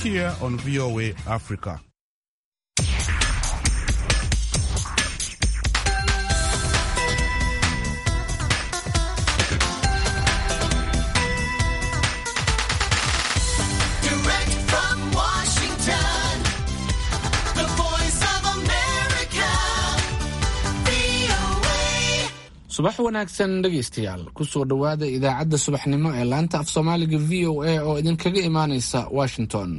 here on VOA Africa. Direct from Washington, the voice of America, VOA. subax wanaagsan dhegaystayaal kusoo dhowaada idaacadda subaxnimo ee laanta af soomaaliga v o a oo idinkaga imaanaysa washington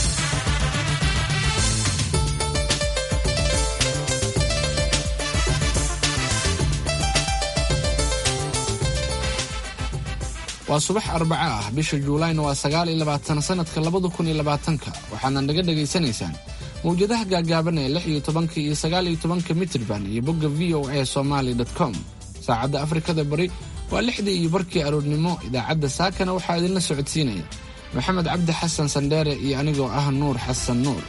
waa subax arbaco ah bisha juulayna waa sagaal iyo labaatan sanadka labada kun iyo labaatanka waxaadna naga dhagaysanaysaan mawjadaha gaagaaban ee lix iyo tobanka iyo sagaal iyo tobanka mitrban iyo bogga v o a somaly com saacadda afrikada bari waa lixdii iyo barkii aroornimo idaacadda saakana waxaa idinla socodsiinaya maxamed cabdi xasan sandheere iyo anigoo ah nuur xasan nuur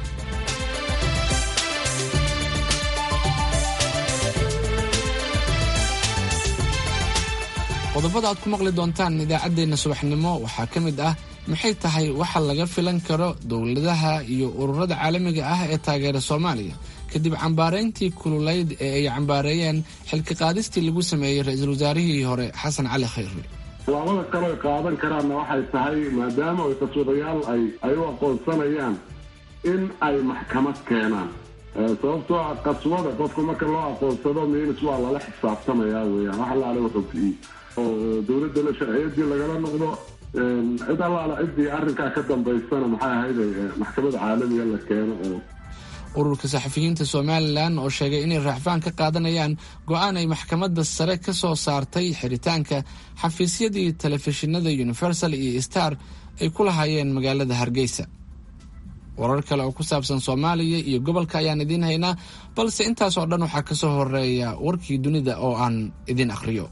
qodobada aad ku maqli doontaan idaacaddeenna subaxnimo waxaa ka mid ah maxay tahay waxa laga filan karo dowladaha iyo ururada caalamiga ah ee taageera soomaaliya kadib cambaarayntii kululayd ee ay cambaareeyeen xilka qaadistii lagu sameeyey ra-iisul wasaarihii hore xasan cali khayre tallaabada kale ay qaadan karaanna waxay tahay maadaama ay qaswadayaal ay ay u aqoonsanayaan in ay maxkamad keenaan Eh, sababtoo ah qaswada qofka marka loo aqoonsado miinis waa lala xisaabtamayaa weeyaan wax allaale wuxuu fiiy oo dowladda la sharciyadii lagala noqdo eh, cid allaale ciddii arrinkaa ka dambaysana maxay ahayd eh, maxkamada caalamiga la keeno oo ururka saxafiyiinta somalilan oo sheegay inay raacfaan ka qaadanayaan go-aan ay maxkamadda sare ka soo saartay xiritaanka xafiisyadii telefishinada universal iyo star ay ku lahaayeen magaalada hargeysa warar kale oo ku saabsan soomaaliya iyo gobolka ayaan idiin haynaa balse intaasoo dhan waxaa ka soo horeeya warkii dunida oo aan idin akhriyo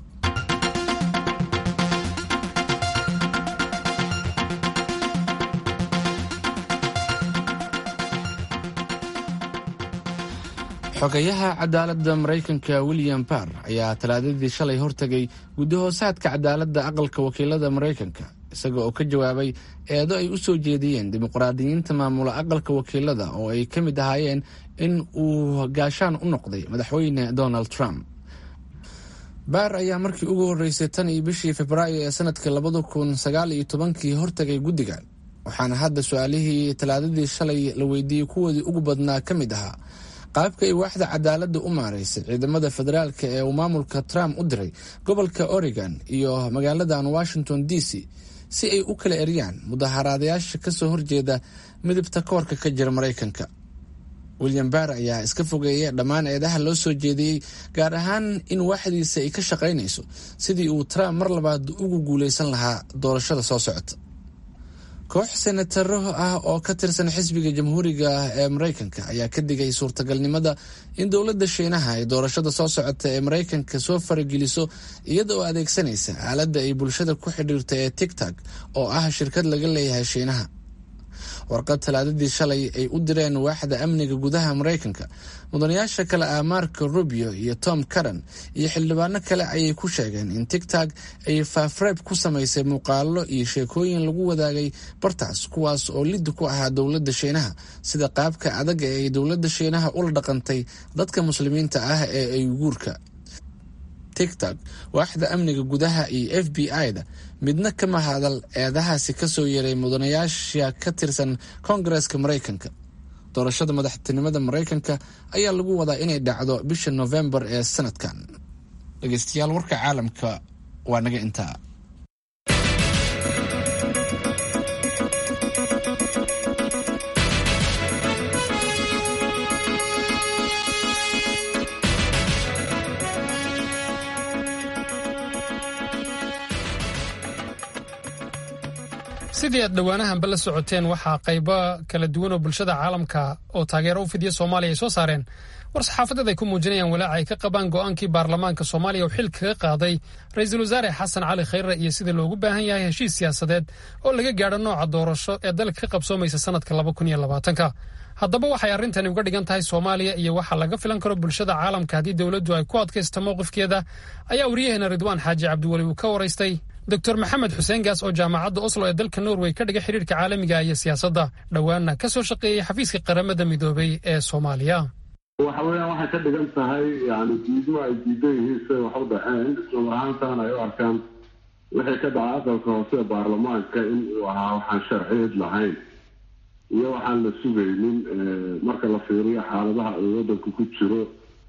xogayaha cadaaladda maraykanka william barr ayaa talaadadii shalay hortegay guddahoosaadka cadaaladda aqalka wakiilada maraykanka isaga oo ka jawaabay eedo ay u soo jeediyeen dimuqraadiyiinta maamula aqalka wakiilada oo ay ka mid ahaayeen in uu gaashaan u noqday madaxweyne donald trump baar ayaa markii ugu horreysay tan iyo bishii februaayo ee sanadka labada kun sagaal iyo tobankii hortegay guddigan waxaana hadda su-aalihii talaadadii shalay la weydiiyey kuwoodii ugu badnaa ka mid ahaa qaabka ay waaxda cadaaladda u maaraysay ciidamada federaalka ee uu maamulka trump u diray gobolka oregon iyo magaaladan washington d c si ay u kala eryaan mudaharaadayaasha kasoo horjeeda midabta koorka ka jira maraykanka william barr ayaa iska fogeeya dhammaan eedaha loo soo jeediyey gaar ahaan in waaxdiisa ay ka shaqaynayso sidii uu trump mar labaad ugu guuleysan lahaa doorashada soo socota koox senataro ah oo ka tirsan xisbiga jamhuuriga ee maraykanka ayaa ka digay suurtagalnimada in dowladda shiinaha ay doorashada soo socota ee maraykanka soo farageliso iyada oo adeegsanaysa aaladda ay bulshada ku xidhiirta ee tigtog oo ah shirkad laga leeyahay shiinaha warqad talaadadii shalay ay u direen waaxda amniga gudaha maraykanka mudanayaasha kale ah marco rubio iyo tom caran iyo xildhibaano kale ayay ku sheegeen in tigtog ay faafreeb ku samaysay muuqaalo iyo sheekooyin lagu wadaagay bartaas kuwaas oo lidi ku ahaa dowladda shiinaha sida qaabka adag ee ay dowladda shiinaha ula dhaqantay dadka muslimiinta ah ee ayguurka tigtog waaxda amniga gudaha iyo f b i-da midna kama hadal eedahaasi kasoo yeeray mudanayaasha ka tirsan koongareska maraykanka doorashada madaxtinimada maraykanka ayaa lagu wadaa inay dhacdo bisha novembar ee sanadkan dhegeystayaal warka caalamka waa naga intaa sidii aad dhowaanahanba la socoteen waxaa qaybo kala duwan oo bulshada caalamka oo taageero u fidiya soomaaliya ay soo saareen war saxaafadeed ay ku muujinayaan walaaca ay ka qabaan go'aankii baarlamaanka soomaaliya uu xil kaga qaaday ra-iisul wasaare xasan cali khayre iyo sida loogu baahan yahay heshiis siyaasadeed oo laga gaadho nooca doorasho ee dalka ka qabsoomaysa sanadka laba kun iyo labaatanka haddaba waxay arrintani uga dhigan tahay soomaaliya iyo waxa laga filan karo bulshada caalamka haddii dowladdu ay ku adkaysto mowqifkeeda ayaa wariyaheena ridwaan xaaji cabdiweli uu ka waraystay doctor maxamed xuseen gaas oo jaamacadda oslo ee dalka norway ka dhiga xidhiirka caalamiga iyo siyaasadda dhowaanna ka soo shaqeeyey xafiiska qaramada midoobay ee soomaaliya waxa weeyaan waxay ka dhigan tahay yani diidmo ay diidan yihiin siday wax u dhaceen islamar ahaantaana ay u arkaan wixii ka dhaca aqalka hoose ee baarlamaanka in uu ahaa waxaan sharciyeed lahayn iyo waxaan la sugaynin marka la fiiriyo xaaladaha uu waddanku ku jiro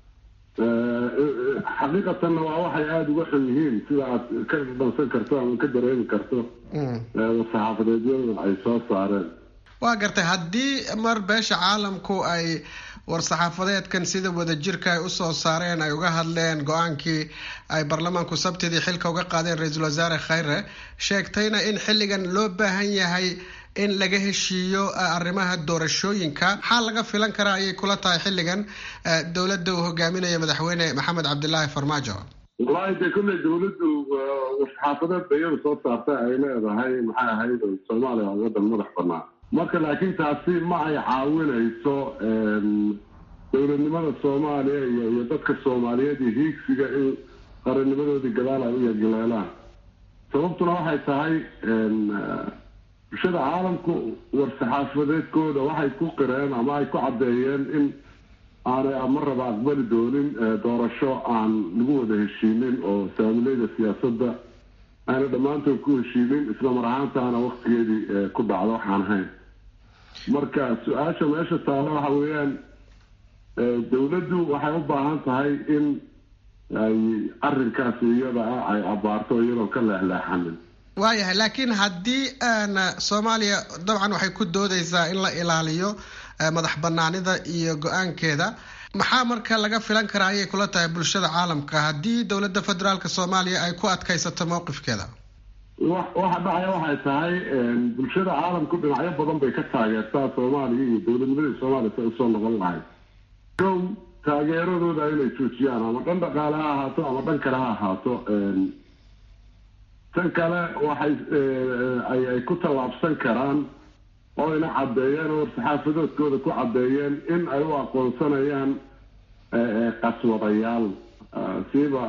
xaqiiqatanna waa waxay aada uga xun yihiin sida aad ka dhansan karto ama ka dareemi karto saxaafadeedyada ay soo saareen waa gartay haddii mar beesha caalamku ay war-saxaafadeedkan sida wadajirka ay usoo saareen ay uga hadleen go-aankii ay baarlamaanku sabtidii xilka uga qaadeen ra-iisul wasaare khayre sheegtayna in xilligan loo baahan yahay in laga heshiiyo arrimaha doorashooyinka maxaa laga filan karaa ayay kula tahay xilligan dowladda uu hogaaminayo madaxweyne maxamed cabdilaahi farmaajo wallaahi dee kolley dawladdu war-saxaafadeed bayada soo saartay ay leedahay maxay ahayd soomaaliya waa waddan madax banaan marka laakiin taasi ma ay caawinayso dowladnimada soomaaliya iyo iyo dadka soomaaliyeed iyo hiigsiga in qarannimadoodii gadaal ay u yagleelaan sababtuna waxay tahay bulshada caalamku war-saxaafadeedkooda waxay ku qireen ama ay ku caddeeyeen in aanay marraba aqbali doonin doorasho aan lagu wada heshiinin oo saamileyda siyaasadda ayna dhammaantood ku heshiinin isla mar ahaantaana waktigeedii ku dhacdo waxaan ahayn marka su-aasha meesha taalo waxa weeyaan dowladdu waxay u baahan tahay in ay arrinkaasi iyada ah ay abaarto iyadoo ka leexleexanin waayahay laakiin haddii soomaaliya dabcan waxay ku doodeysaa in la ilaaliyo madax banaanida iyo go-aankeeda maxaa marka laga filan karaa ayay kula tahay bulshada caalamka haddii dowladda federaalk soomaaliya ay ku adkaysato mowqifkeeda waxa dhacaya waxay tahay bulshada caalamku dhinacyo badan bay ka taageertaa soomaaliya iyo dowladnimadii soomaaliya si usoo noqon lahayd kow taageeradooda inay joojiyaan ama dhan dhaqaale ha ahaato ama dhan kale ha ahaato tan kale waxay ay ku tallaabsan karaan oo ina caddeeyeen oo war-saxaafadoodkooda ku caddeeyeen in ay u aqoonsanayaan qaswadayaal siiba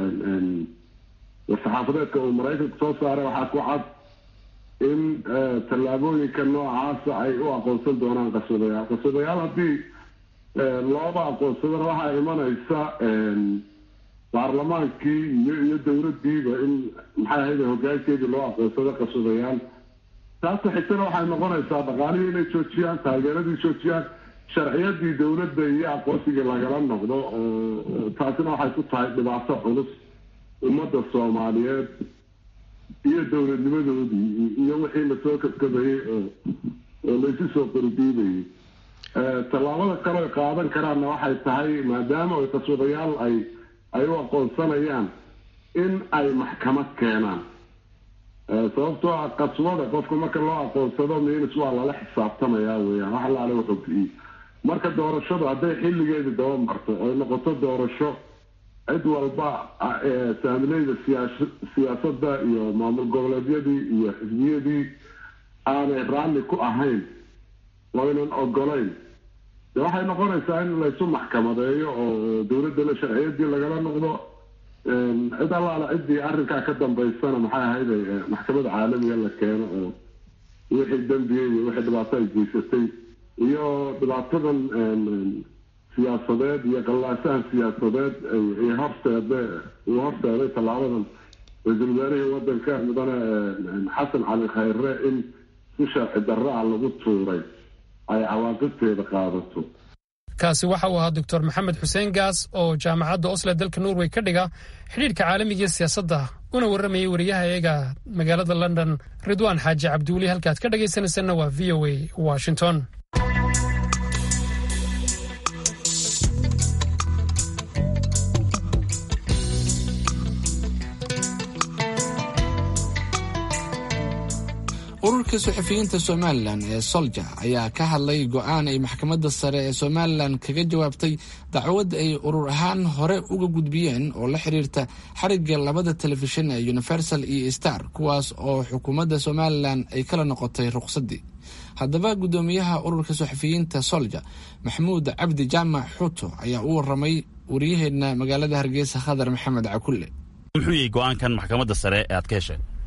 war-saxaafadeedka uu maraykanku soo saaray waxaa ku cad in tallaabooyinka noocaasa ay u aqoonsan doonaan qaswadayaal qaswadayaal haddii looba aqoonsadana waxaa imanaysa baarlamaankii iyo iyo dowladdiiba in maxay ahayd hogaankeedii loo aqoonsado qaswadayaal taasa xigtana waxay noqonaysaa dhaqaalihii inay joojiyaan taageeradii joojiyaan sharciyadii dowladda iyo aqoonsigii lagala noqdo oo taasina waxay ku tahay dhibaato culus ummadda soomaaliyeed iyo dowladnimadoodii iyo wixii lasoo kabkabayay oo oo laysu soo qoridiibayay tallaabada kale ay qaadan karaanna waxay tahay maadaama ay qaswadayaal ay ay u aqoonsanayaan in ay maxkamad keenaan sababtoo ah qaswada qofka marka loo aqoonsado minis waa lala xisaabtamayaa weyaan wax alaale wuxuu bixiyey marka doorashadu hadday xilligeedii daba marto oy noqoto doorasho cid walba saamileyda siyaa siyaasadda iyo maamul goboleedyadii iyo xisbiyadii aanay raalli ku ahayn waynan ogolayn de waxay noqonaysaa in laysu maxkamadeeyo oo dowladda la sharciyadii lagala noqdo cid allaala ciddii arrinkaa ka dambaysana maxay ahayd maxkamada caalamiga la keeno oo wixii dembiya iyo wixii dhibaato ay geysatay iyo dhibaatadan siyaasadeed iyo qallaasahan siyaasadeed ay horseede uu horseeday tallaabadan ra-iisul wasaarihii waddanka mudane xasan cali khayre in si sharci darro ah lagu tuuray ay cawaaqibteeda qaadato kaasi waxa uu ahaa doctor maxamed xuseen gaas oo jaamacadda osle dalka norway ka dhiga xidhiirka caalamiga iyo siyaasadda una warramayay wariyaha eega magaalada london ridwaan xaaji cabdiweli halkaad ka dhagaysanaysanna waa v o a washington ururka suxufiyiinta somalilan ee solja ayaa ka hadlay go-aan ay maxkamadda sare ee somalilan kaga jawaabtay dacwad ay urur ahaan hore uga gudbiyeen oo la xiriirta xarigga labada telefishin ee universal iyo star kuwaas oo xukuumadda somalilan ay kala noqotay ruqsaddii haddaba guddoomiyaha ururka suxufiyiinta solja maxamuud cabdi jaamac xuuto ayaa u waramay wariyaheenna magaalada hargeysa khadar maxamed cakulle muxuu yahay go-aankan maxkamadda sare ee aad ka hesheen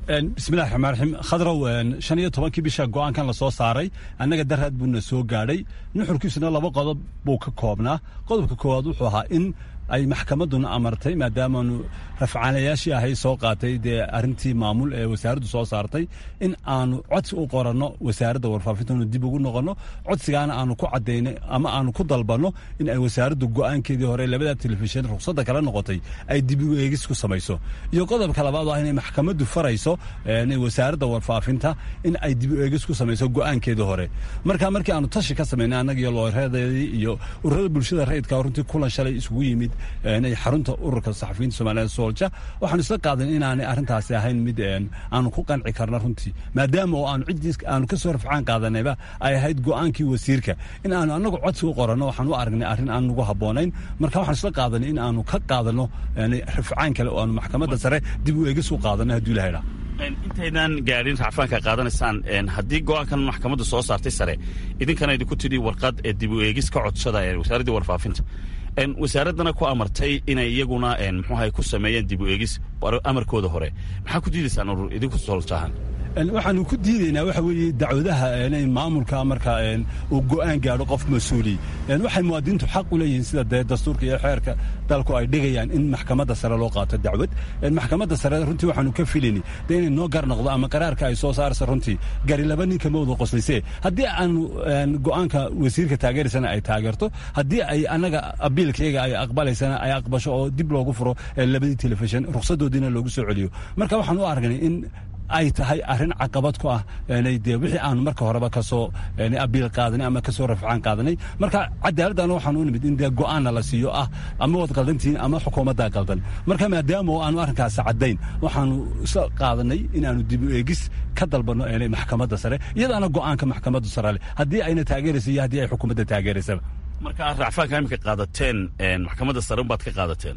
bismillahi raxmaan raxiim khadrow shan iyo tobankii bisha go'aankan la soo saaray annaga daraad buuna soo gaadhay nuxurkiisuna laba qodob buu ka koobnaa qodobka koowaad wuxuu ahaa in ay maxkamadduna amartay maadaamaanu rafcaanayaashii ahay soo qaatay dee arrintii maamul ee wasaaraddu soo saartay in aanu codsi u qoranno wasaaradda warfaafintanu dib ugu noqonno codsigaana aanu ku caddaynay ama aanu ku dalbanno in ay wasaaraddu go'aankeedii hore labada telefishin ruqsadda kala noqotay ay dib u eegis ku samayso iyo qodobka labaad oo ah inay maxkamaddu farayso wasaaradda warfaafinta in ay dib u eegis ku samayso go'aankeedii hore marka markii aanu tashi ka samaynay annaga iyo looreedeedii iyo ururada bulshada rayidka runtii kulan shalay isugu yimid xarunta ururka saxafiyiinta soomaaliyed soolja waxaanu isla qaadan inaanay arrintaasi ahayn mid aanu ku qanci karno runtii maadaama oo aanu ciddii aanu ka soo rafcaan qaadanayba ay ahayd go'aankii wasiirka in aanu annagu codsi u qoranno waxaan u aragnay arrin aan nagu habboonayn marka waxaan isla qaadanay in aanu ka qaadanno rafcaan kale oo aanu maxkamadda sare dib u eegis u qaadanno hadduu ilaha dhaa intaydan gaadhin racfaanka qaadanaysaan haddii go'aankan maxkamaddu soo saartay sare idinkana idinku tidhi warqad ee dib u eegis ka codsada ee wasaaraddii warfaafinta wasaaraddana ku amartay inay iyaguna muxuuahay ku sameeyeen dib u eegis amarkooda hore maxaa ku diidaysaan urur idinku soljahan waxaanu ku diidaynaa waxa weeye dacwadaha maamulka marka uu go'aan gaadho qof mas-uuli waxay muwaadiniintu xaq u leeyihiin sida dee dastuurka iyo xeerka dalku ay dhigayaan in maxkamadda sare loo qaato dacwad maxkamadda sare runtii waxaanu ka filayni dee inay noo gar noqdo ama qaraarka ay soo saaraysa runtii gari laba ninka ma wada qoslayse haddii aanu go'aanka wasiirka taageeraysana ay taageerto haddii ay annaga abiilkayaga ay aqbalaysana ay aqbasho oo dib loogu furo labadii telefishin ruqsadoodiina loogu soo celiyo marka waxaan u aragnay in ay tahay arrin caqabad ku ah de wixii aanu marka horeba kasoo abiil qaadanay ama kasoo rafcaan qaadanay marka cadaaladana waxaan u nimid in dee go'aanna la siiyo ah ama wad qaldantihiin ama xukuumaddaa qaldan marka maadaama oo aanu arrinkaasi caddayn waxaanu isla qaadanay inaanu dib u eegis ka dalbanno maxkamadda sare iyadaana go'aanka maxkamadda sare leh haddii ayna taageeraysa iyo haddii ay xukuumadda taageeraysaba marka racfaanka imika qaadateen maxkamadda sare unbaad ka qaadateen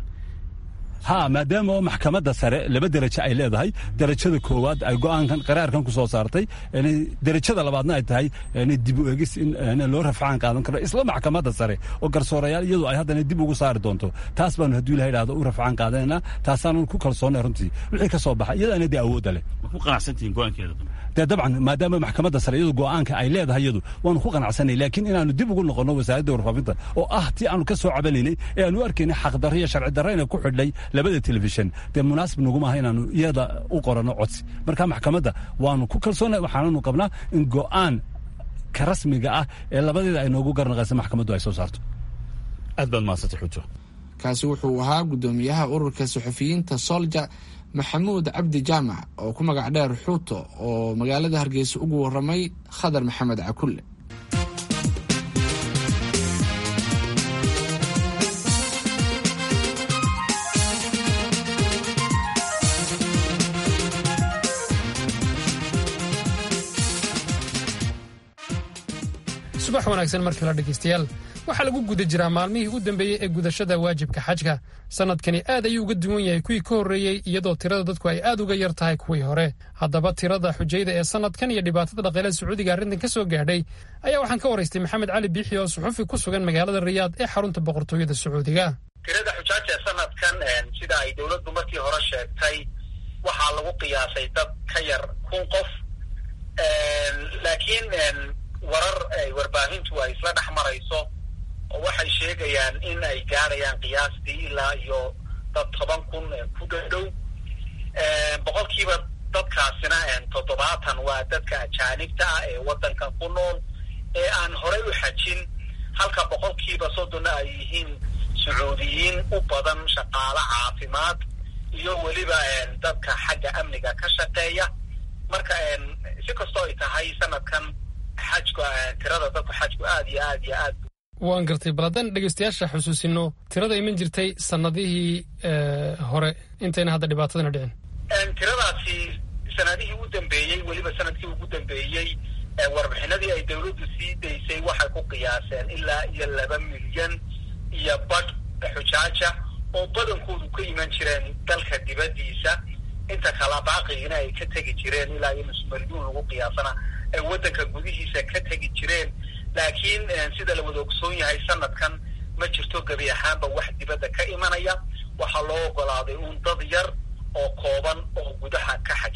ha maadaama oo maxkamadda sare laba derajo ay leedahay derajada koowaad ay go'aankan qaraarkan ku soo saartay derajada labaadna ay tahay dib u eegis in loo rafcaan qaadan karo isla maxkamadda sare oo garsoorayaal iyadu ay haddana dib ugu saari doonto taas baanu hadduu ilaha idhahdo u rafcaan qaadanayna taasaanu ku kalsoonnay runtii wixii ka soo baxa iyadaana dee awoodda leh ma ku qanacsantihiin go'aankeeda dee dabcan maadaama maxkamadda sare iyadu go'aanka ay leedahay iyadu waanu ku qanacsanay laakiin inaanu dib ugu noqonno wasaaradda warfaafinta oo ah tii aanu ka soo cabanaynay ee aanu arkaynay xaqdarro iyo sharci darro inay ku xidhay labada telefishin dee munaasib naguma aha inaanu iyada u qoranno codsi marka maxkamadda waanu ku kalsoonnay waxaananu qabnaa in go'aan ka rasmiga ah ee labadeeda ay noogu garnaqaysa maxkamaddu ay soo saarto aad baad mahadsantay xujo kaasi wuxuu ahaa guddoomiyaha ururka suxufiyiinta solja maxamuud cabdi jaamac oo ku magac dheer xuuto oo magaalada hargeysa ugu waramay khadar maxamed cakulle subax wanaagsan mar kale dhegaystayaal waxaa lagu guda jiraa maalmihii u dambeeyey ee gudashada waajibka xajka sannadkani aad ayuu uga duwan yahay kuwii ka horreeyey iyadoo tirada dadku ay aad uga yar tahay kuwii hore haddaba tirada xujayda ee sannadkan iyo dhibaatada dhaqeele sacuudiga arrintan ka soo gaadhay ayaa waxaan ka waraystay maxamed cali biixi oo suxufi ku sugan magaalada riyaad ee xarunta boqortooyada sacuudiga tirada xujaaja ee sanadkan sida ay dowladdu markii hore sheegtay waxaa lagu qiyaasay dad ka yar kun qof laakiin warar ay warbaahintu ay isla dhex marayso oo waxay sheegayaan in ay gaadhayaan qiyaastii ilaa iyo dad toban kun ku dhadhow boqolkiiba dadkaasina toddobaatan waa dadka ajaanibta ah ee waddankan ku nool ee aan horey u xajin halka boqolkiiba soddonna ay yihiin sacuudiyiin u badan shaqaalo caafimaad iyo weliba dadka xagga amniga ka shaqeeya marka si kastoo ay tahay sanadkan xajku tirada dadku xajku aad iyo aad iyo aad waan gartay bal haddaan dhegaystayaasha xusuusino tirada iman jirtay sannadihii hore intayna hadda dhibaatadana dhicin tiradaasi sanadihii u dambeeyey weliba sanadkii ugu dambeeyey warbixinadii ay dowladdu sii daysay waxay ku qiyaaseen ilaa iyo laba milyan iyo badh xujaaja oo badankoodu ka iman jireen dalka dibaddiisa inta kala baaqigiina ay ka tegi jireen ilaa iyo nus milyuun lagu qiyaasana ay waddanka gudihiisa ka tegi jireen laakiin sida la wada ogsoon yahay sanadkan ma jirto gebi ahaanba wax dibadda ka imanaya waxaa loo ogolaaday uun dad yar oo kooban oo gudaha ka xaja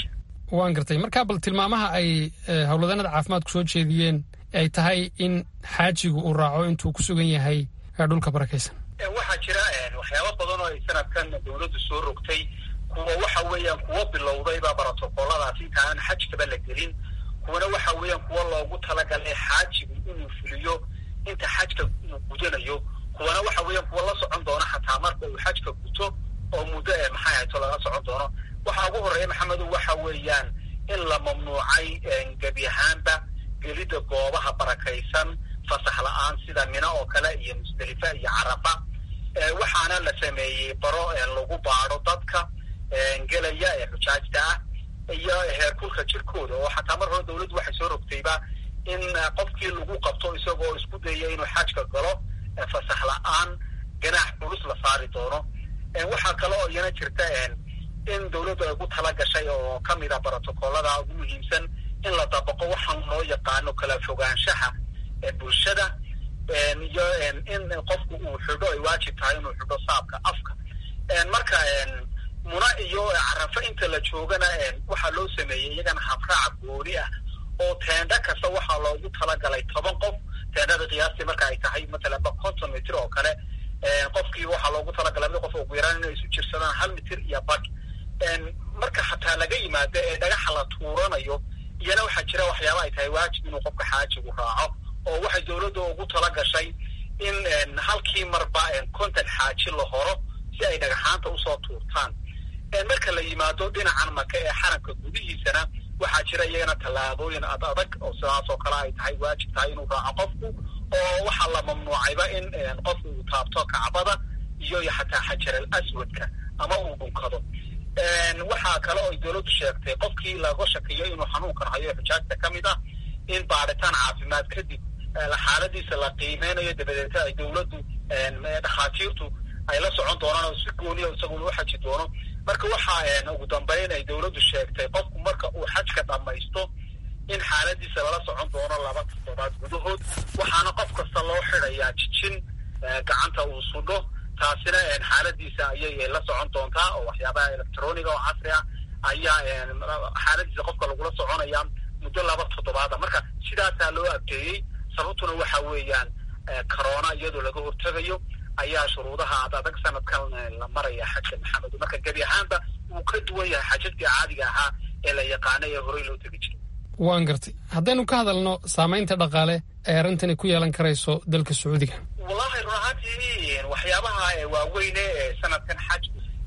waan gartay marka bal tilmaamaha ay howlwadanada caafimaadku soo jeediyeen ay tahay in xaajigu uu raaco intuu ku sugan yahay dhulka barakaysan waxaa jira waxyaabo badan oo ay sanadkan dawladdu soo rogtay kuwa waxa weeyaan kuwo bilowdayba brotocooladaas inta aan xajkaba la gelin kuwana waxa weeyaan kuwo loogu talagalay xaajigu inuu fuliyo inta xajka uu gudanayo kuwana waxa weeyaan kuwo la socon doona xataa marka uu xajka guto oo muddo ee maxay hayto laga socon doono waxaa ugu horreeya maxamedu waxa weeyaan in la mamnuucay gebi ahaanba gelidda goobaha barakaysan fasax la-aan sida mina oo kale iyo musdelifa iyo carafa waxaana la sameeyey baro lagu baado dadka gelaya ee xujaajta ah iyo heerkulka jirkooda oo xataa mar hore dawladdu waxay soo rogtayba in qofkii lagu qabto isagoo isku daya inuu xajka galo fasax la-aan ganaax culus la saari doono waxaa kale oo iyana jirta in dawladdu ay ku tala gashay oo kamid ah brotocoolada ugu muhiimsan in la dabaqo waxaan loo yaqaano kala fogaanshaha bulshada iyo in qofku uu xidho ay waajib tahay inuu xidho saabka afka marka muna iyo carafo inta la joogana waxaa loo sameeyey iyagana habraac gooni ah oo teendha kasta waxaa loogu talagalay toban qof teendhada qiyaastii marka ay tahay matalanba konton mitir oo kale qofkii waxaa loogu talagalay mid qof ugu yaraan inay isu jirsadaan hal mitir iyo bad marka xataa laga yimaado ee dhagaxa la tuuranayo iyana waxaa jira waxyaaba ay tahay waajib inuu qofka xaajigu raaco oo waxay dawladda ugu tala gashay in halkii marba kontan xaaji la horo si ay dhagaxaanta usoo tuurtaan marka la yimaado dhinacan maka ee xaramka gudihiisana waxaa jira iyagana tallaabooyin ad adag oo sidaas oo kale ay tahay waajib tahay inuu raaco qofku oo waxaa la mamnuucayba in qofku uu taabto kacbada iyo xataa xajar al aswadka ama uu dhunkado waxaa kale oo dawladdu sheegtay qofkii laga shakiyo inuu xanuunkan hayo xujaajta ka mid ah in baadhitaan caafimaad kadib xaaladiisa la qiimeynayo dabadeeta ay dawladdu dhakhaatiirtu ay la socon doonaan oo si gooniya isaguna u xaji doono marka waxaa ugu dambeyn ay dawladdu sheegtay qofku marka uu xajka dhammaysto in xaaladiisa lala socon doono laba toddobaad gudahood waxaana qof kasta loo xidayaa jijin gacanta uu sudho taasina xaaladiisa ayay la socon doontaa oo waxyaabaha electroniga oo casri ah ayaa xaaladiisa qofka lagula soconaya muddo laba toddobaada marka sidaasaa loo abdeeyey sababtuna waxa weeyaan corona iyadoo laga hortegayo ayaa shuruudaha ad adag sanadkan la maraya xajka maxamed marka gebi ahaanba wuu ka duwan yahay xajadkii caadiga ahaa ee la yaqaana ee horey loo tegi jiray waan gartay haddaynu ka hadalno saamaynta dhaqaale ee arrintani ku yeelan karayso dalka sacuudiga wallahi run ahaantii waxyaabaha waaweyne ee sanadkan xaj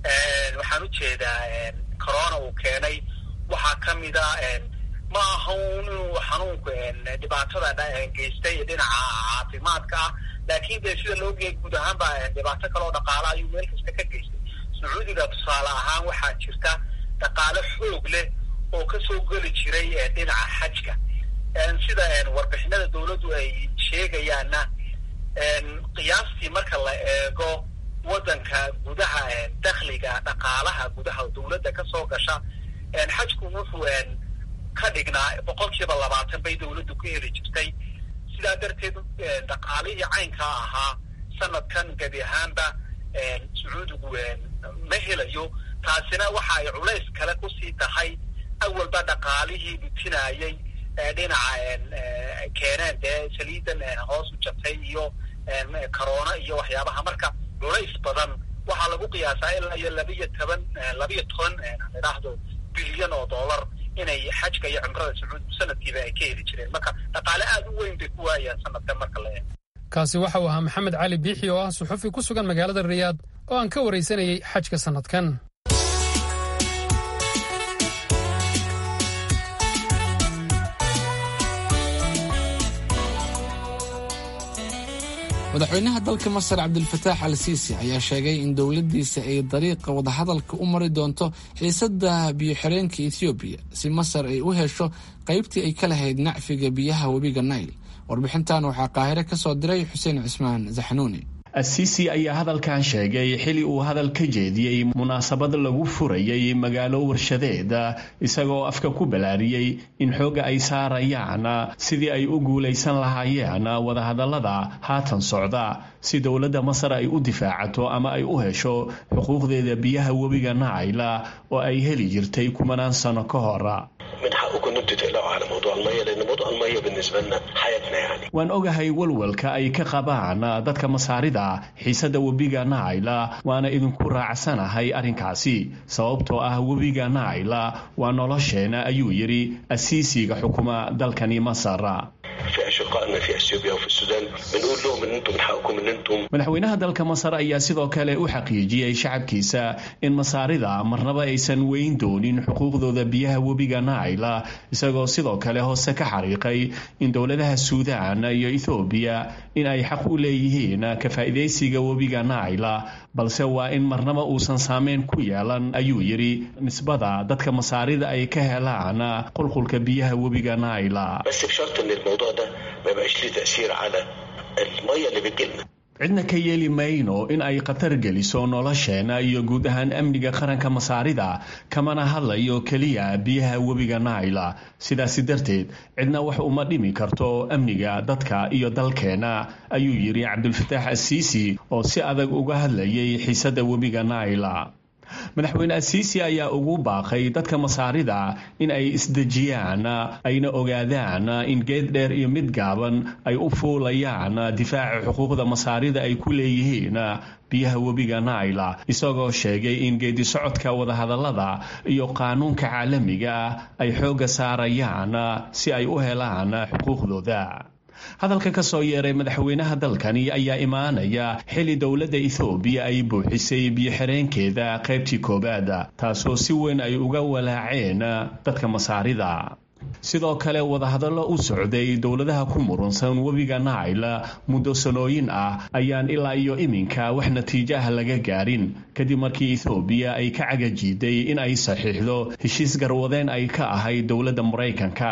waxaan ujeedaa corona uu keenay waxaa kamid a ma aha inuu xanuunku dhibaatada geystay dhinaca caafimaadka ah laakin de sida loo geey guud ahaanba dhibaato kale oo dhaqaala ayuu meel kasta ka geystay sacuudiga tusaale ahaan waxaa jirta dhaqaale xoog leh oo kasoo geli jiray dhinaca xajka sida warbixinada dawladdu ay sheegayaanna qiyaastii marka la eego waddanka gudaha dakhliga dhaqaalaha gudaha dawladda kasoo gasha xajku wuxuu ka dhignaa boqol kiiba labaatan bay dawladdu ka heli jirtay sidaa darteed dhaqaalihii caynkaa ahaa sanadkan gebi ahaanba sacuudigu ma helayo taasina waxa ay culays kale kusii tahay awalba dhaqaalihii dhutinaayay dhinaca keeneen dee saliidan hoos u jabtay iyo corona iyo waxyaabaha marka culays badan waxaa lagu qiyaasaa ilaa iyo labiyo toban labiyo toban idhaahdo bilyan oo dollar inay xajka iyo cumrada sacuudigu sanadkiiba ay ka heli jireen marka dhaqaale aada u weyn bay ku waayaan sanadkan marka la eego kaasi waxa uu ahaa maxamed cali biixi oo ah suxufi ku sugan magaalada riyaad oo aan ka waraysanayay xajka sanadkan madaxweynaha dalka masar cabdilfataax al siisi ayaa sheegay in dowladdiisa ay dariiqa wadahadalka u mari doonto xiisadda biyo-xireenka ethoobiya si masar ay u hesho qaybtii ay ka lahayd nacfiga biyaha webiga nail warbixintan waxaa qaahire ka soo diray xuseen cismaan zaxnuuni asiisi ayaa hadalkan sheegay xili uu hadal ka jeediyey munaasabad lagu furayay magaalo warshadeed isagoo afka ku balaariyey in xoogga ay saarayaan sidii ay u guulaysan lahaayeen wadahadallada haatan socda si dowladda masar ay u difaacato ama ay u hesho xuquuqdeeda biyaha webiga naayla oo ay heli jirtay kumanaan sano ka hor من حقكم ان انتوا تقلقوا على موضوع الميه لان موضوع الميه بالنسبه لنا حياتنا يعني waan ogahay walwalka ay ka qabaan dadka masaarida xiisadda webiga naayla waana idinku raacsanahay arrinkaasi sababtoo ah webiga naayla waa nolosheena ayuu yidhi asiisiga xukuma dalkani masar في اشقائنا في اثيوبيا وفي السودان بنقول لهم ان انتم من حقكم ان انتم madaxweynaha dalka masar ayaa sidoo kale u xaqiijiyey shacabkiisa in masaarida marnaba aysan weyn doonin xuquuqdooda biyaha webiga naayla isagoo sidoo kale hoose ka xariiqay in dowladaha suudaan iyo ethoobiya in ay xaq u leeyihiin ka faa'iidaysiga webiga naayla balse waa in marnaba uusan saameyn ku yeelan ayuu yidhi nisbada dadka masaarida ay ka helaan qulqulka biyaha webiga naayla بس بشرط ان الموضوع ده ما يبقاش ليه تاثير على الميه اللي بتجيلنا cidna ka yeeli mayno in ay khatar geliso nolosheena iyo guud ahaan amniga qaranka masaarida kamana hadlayo keliya biyaha webiga naayla sidaasi darteed cidna wax uma dhimi karto amniga dadka iyo dalkeena ayuu yidhi cabdulfataax asiisi oo si adag uga hadlayay xiisadda webiga naayla madaxweyne asiisi ayaa ugu baaqay dadka masaarida in ay isdejiyaan ayna ogaadaan in geed dheer iyo mid gaaban ay u fuulayaan difaaca xuquuqda masaarida ay ku leeyihiin biyaha webiga naayla isagoo sheegay in geedi socodka wadahadallada iyo qaanuunka caalamiga ah ay xoogga saarayaan si ay u helaan xuquuqdooda hadalka ka soo yeeray madaxweynaha dalkani ayaa imaanaya xili dowladda ethoobiya ay buuxisay biyo-xireenkeeda qaybtii koowaad taasoo si weyn ay uga walaaceen dadka masaarida sidoo kale wadahadallo u socday dowladaha ku murunsan webiga naayla muddo sanooyin ah ayaan ilaa iyo iminka wax natiijo ah laga gaarin kadib markii ethoobiya ay ka cagajiiday in ay saxiixdo heshiis garwadeen ay ka ahayd dowladda maraykanka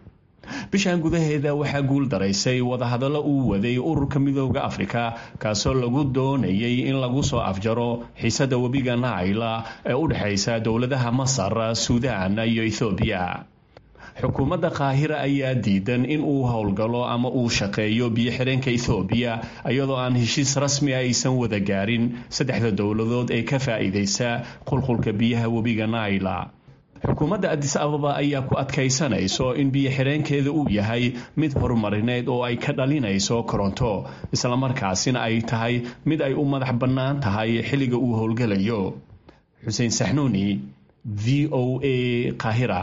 bishan gudaheeda waxaa guul daraysay wadahadallo uu waday ururka midooda afrika kaasoo lagu doonayay in lagu soo afjaro xiisadda webiga naayla ee u dhexaysa dowladaha masar suudaan iyo ethoobiya xukuumadda qaahira ayaa diidan in uu howlgalo ama uu shaqeeyo biyo-xireenka ethoobiya iyadoo aan heshiis rasmi a aysan wada gaarin saddexda dowladood ee ka faa'iidaysa qulqulka biyaha webiga naayla xukuumadda adis ababa ayaa ku adkaysanayso in biyo-xireenkeeda uu yahay mid horumarineed oo ay ka dhalinayso koronto islamarkaasina ay tahay mid ay u madax bannaan tahay xilliga uu howlgalayo xuseen saxnuuni v o a qaahira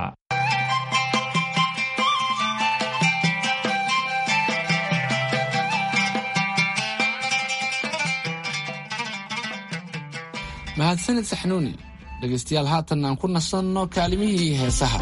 mahadsanid saxnuuni dhegaystayaal haatan aan ku nasanno kaalimihii heesaha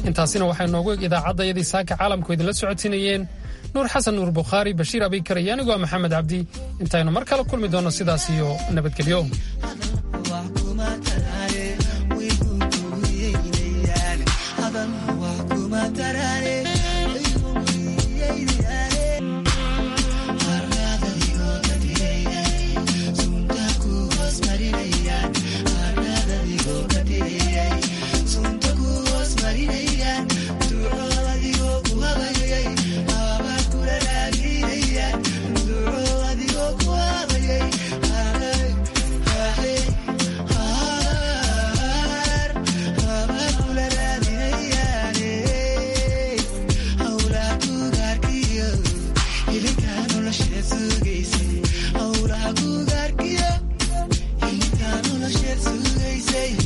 intaasina waxay noogu eg idaacaddayadii saaka caalamku idinla socodsiinayeen nuur xasan nuur bukhaari bashiir abikar iyo anigoo maxamed cabdi intaynu mar kale kulmi doonno sidaas iyo nabadgelyo Say